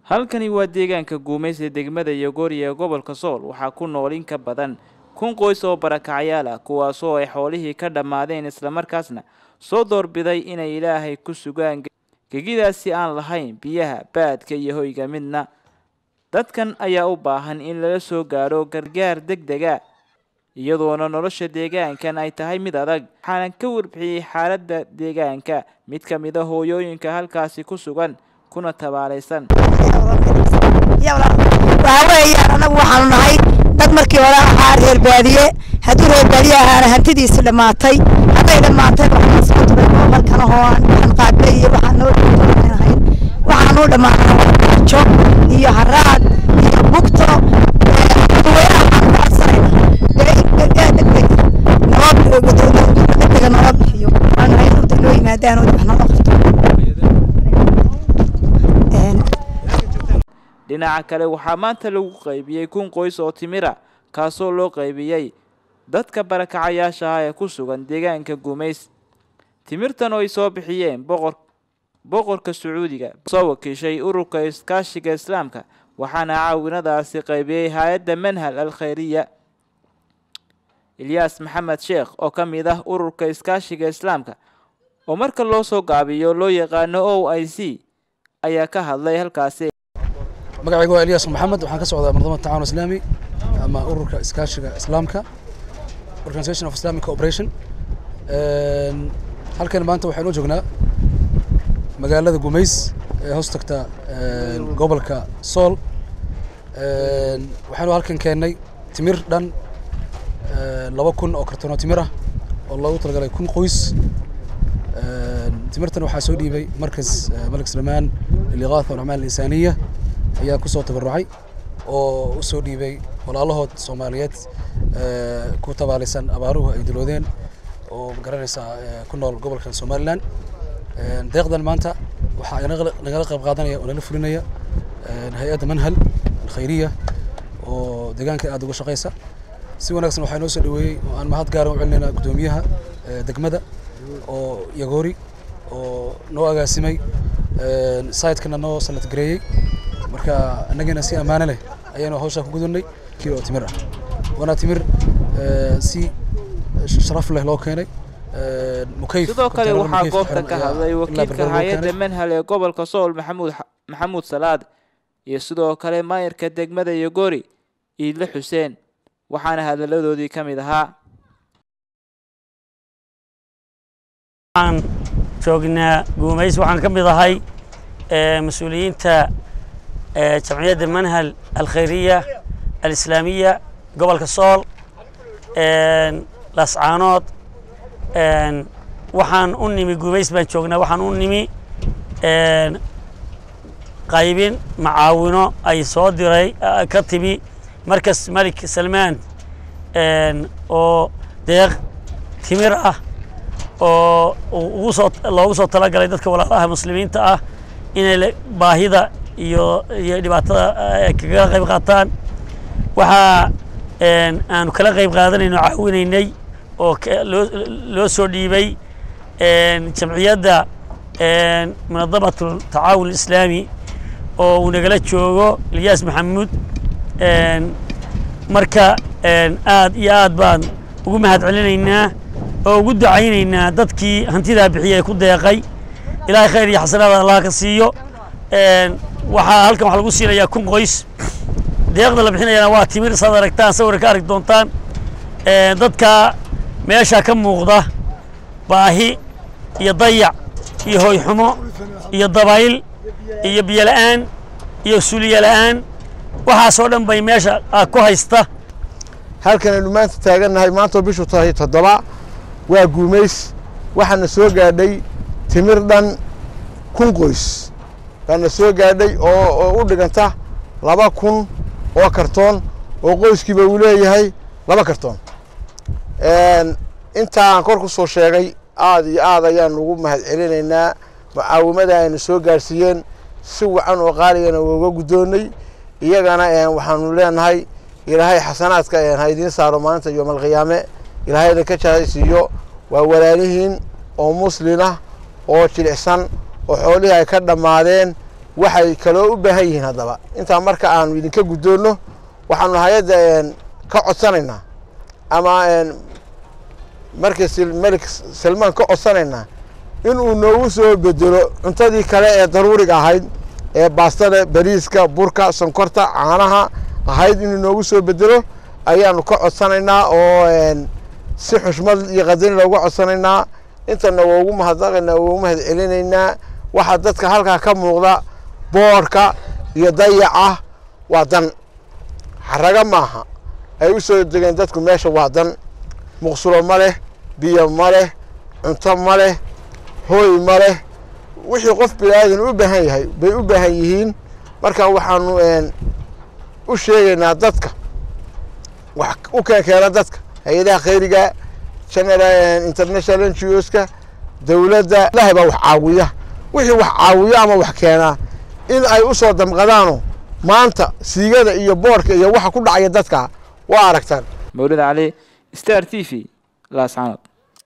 halkani waa deegaanka guumays ee degmada yogoori ee gobolka sool waxaa ku nool in ka badan kun qoys oo barakacayaal ah kuwaasoo ay xoolihii ka dhammaadeen islamarkaasna soo doorbiday inay ilaahay ku sugaan gegidaasi aan lahayn biyaha baadka iyo hoyga midna dadkan ayaa u baahan in lala soo gaadho gargaar deg dega iyadoona nolosha deegaankan ay tahay mid adag waxaana ka warbixiyey xaaladda deegaanka mid ka mid a hooyooyinka halkaasi ku sugan kuna tabaalaysan waxaa weeyaan annagu waxaanu nahay dad markii hore ahaa reer baadiye hadduu reer baadiye ahaana hantidiisi dhammaatay hadday dhammaatay waxaan soo turay moobalkan oo aan waxaan qaadnay iyo waxaan noo dhamaanahay waxaan u dhammaanay jo iyo haraad iyo bugto dadweynaha waxaan ka codsanayna dee in gargaar degdeg noo degdega noola bixiyo waanu hay urta noo yimaadaan oo wax noola qabto dhinaca kale waxaa maanta lagu qaybiyey kun qoys oo timira kaasoo loo qaybiyey dadka barakacayaasha ah ee ku sugan deegaanka guumays timirtan oo ay soo bixiyeen boqor boqorka sacuudiga soo wakiishay ururka iskaashiga islaamka waxaana caawinadaasi qaybiyey hay-adda manhal al khayriya ilyaas maxamed sheekh oo ka mid ah ururka iskaashiga islaamka oo marka loo soo gaabiyo loo yaqaano o i c ayaa ka hadlay halkaasi magacayga waa eliyas maxamed waxaan ka socdaa manadamada tacaawun islaami ama ururka iskaashiga islaamka organisation of islamic cooperation halkan maanta waxaynu joognaa magaalada gumays ee hoos tagta gobolka sool waxaanu halkan keennay timir dhan laba kun oo kartoonoo timir ah oo loogu talagalay kun qoys timirtan waxaa soo dhiibay markas malik salmaan liligaatha walacmaal alinsaniya ayaa ku soo tabarucay oo u soo dhiibay walaalahood soomaaliyeed ku tabaalaysan abaaruhu ay diloodeen oo magaranaysaa ku nool gobolkan somalilan deeqdan maanta waxaa nagala qayb qaadanaya oo nala fulinaya hay-adda manhal alkhayriya oo deegaanka aada uga shaqaysa si wanaagsan waxaa noo soo dhaweeyey oo aan mahad gaara u celinayna guddoomiyaha degmada oo yagoori oo noo agaasimay sayidkana noo sanad gareeyey marka annagana si ammaano leh ayaanu hawshaa ku gudannay kilo timir ah waana timir si sharaf leh loo keenay mukayf sidoo kale waxaa goobta ka hadlay wakiilka hay-adda manhal ee gobolka sool maxamuud maxamuud salaad iyo sidoo kale maayarka degmada yogori iidle xuseen waxaana hadaladoodii ka mid ahaa waxaan joognaa guumays waxaan ka mid ahay mas-uuliyiinta jamciyadda manhal alkhayriya alislaamiya gobolka sool lascaanood waxaan u nimi guumays baan joognaa waxaan u nimi qaybin macaawino ay soo diray ka timi markas malik salmaan oo deeq timir ah oo ugu soo loogu soo talagalay dadka walaalaha muslimiinta ah inay baahida iyo iyo dhibaatada kaga qayb qaataan waxaa aanu kala qayb qaadanayno caawinaynay oo loo loo soo dhiibay jamciyadda munadamat tacaawun islaami oo uu nagala joogo ilyaas maxamuud marka aad iyo aad baan ugu mahad celinaynaa oo ugu ducaynaynaa dadkii hantidaa bixiyay ku deeqay ilaahay khayr iyo xasanaada allah ka siiyo waxaa halkan waxaa lagu siinayaa kun qoys deeqda la bixinayana waa timir saad aragtaan sawir ka arki doontaan dadka meesha ka muuqda baahi iyo dayac iyo hoyxumo iyo dabayl iyo biyo la'aan iyo suliye la'aan waxaasoo dhan bay meesha ku haysta halkan aynu maanta taagannahay maantoo bishu tahay toddoba waa guumays waxaana soo gaadhay timir dhan kun qoys baana soo gaadhay oo u dhiganta laba kun oo kartoon oo qoyskiiba uu leeyahay laba kartoon intaa aan kor ku soo sheegay aada iyo aad ayaan ugu mahad celinaynaa mucaawimada ayna soo gaadhsiiyeen si wacan oo qaaligana uga guddoonnay iyagana waxaanu leenahay ilaahay xasanaadka ha idiin saaro maalinta yoomalqiyaame ilaahayna ka jahaysiiyo waa walaalihiin oo muslin ah oo jilicsan oo xoolihii ay ka dhammaadeen waxay kaloo u baahan yihiin haddaba intaa marka aanu idinka guddoonno waxaanu hay-adda ka codsanaynaa ama markii malik salmaan ka codsanaynaa inuu noogu soo bedelo cuntadii kale ee daruuriga ahayd ee baastada bariiska burka sonkorta caanaha ahayd inuu noogu soo bedelo ayaanu ka codsanaynaa oo si xushmad iyo qadin looga codsanaynaa intana waa ugu mahadnaqaynaa waa ugu mahad celinaynaa waxaa dadka halkaa ka muuqda boorka iyo dayaca waa dan xaraga maaha ay u soo degeen dadku meesha waa dan muqsulo ma leh biyo ma leh cunto ma leh hooy ma leh wixii qof bilaadan u baahan yahay bay u baahan yihiin marka waxaanu u sheegaynaa dadka wax u keenkeena dadka hay-adaha khayriga general international ngoska dowladda ilahay baa wax caawiya wixii wax caawiya ama wax keenaa in ay u soo damqadaano maanta siigada iyo boorka iyo waxa ku dhacaya dadka waa aragtaan mawlid cali star t v laascanood